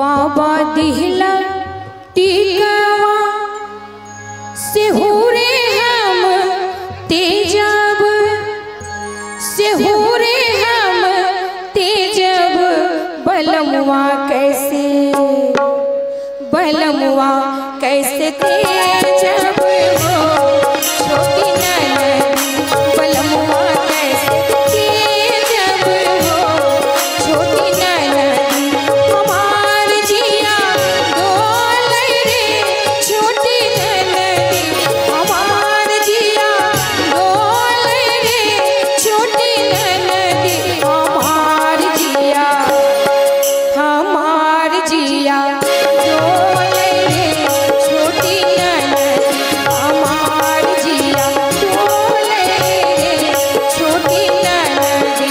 बाबा दिहला टीकावा से हो रे हम तेजब से हो रे हम तेजब बलमुआ कैसे बलमुआ कैसे तेजब हो छोटी ननदी बलमुआ कैसे तेजब हो छोटी ननदी हमार जिया डोल रे छोटी ननदी हमार जिया डोल रे छोटी ननदी हमार जिया हमार जिया डोल रे छोटी ननदी हमार जिया डोल रे छोटी ननदी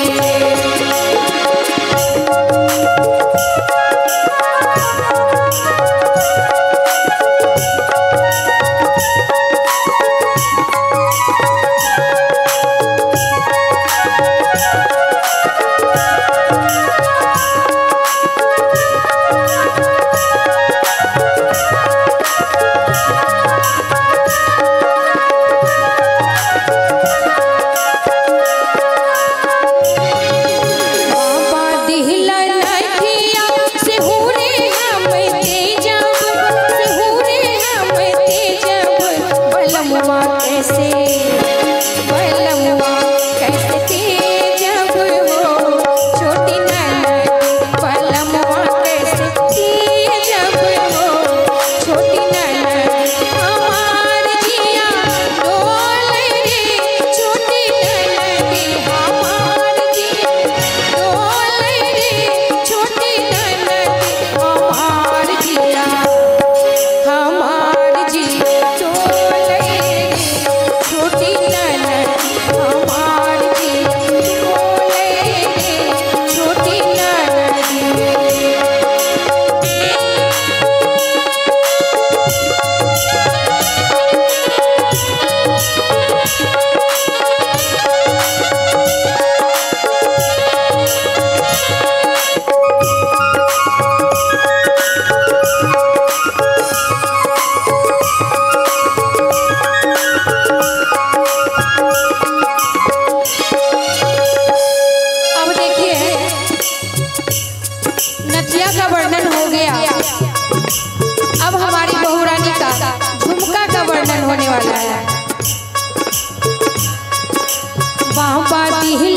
बाबा दिहला नथिया से हो रे हम तेजब से हो रे हम तेजब बलमुआ कैसे बलमुआ कैसे तेजब हो छोटी ननदी बलमुआ कैसे तेजब हो छोटी ननदी हमार जिया डोल रे छोटी ननदी हमार जिया डोल रे छोटी ननदी हमार जिया हमार जिया डोल रे छोटी ननदी हमार जिया डोल रे छोटी ननदी अब देखिए नथिया का वर्णन हो गया अब हमारी बहुरानी का झुमका का वर्णन होने वाला है बाबा दिहला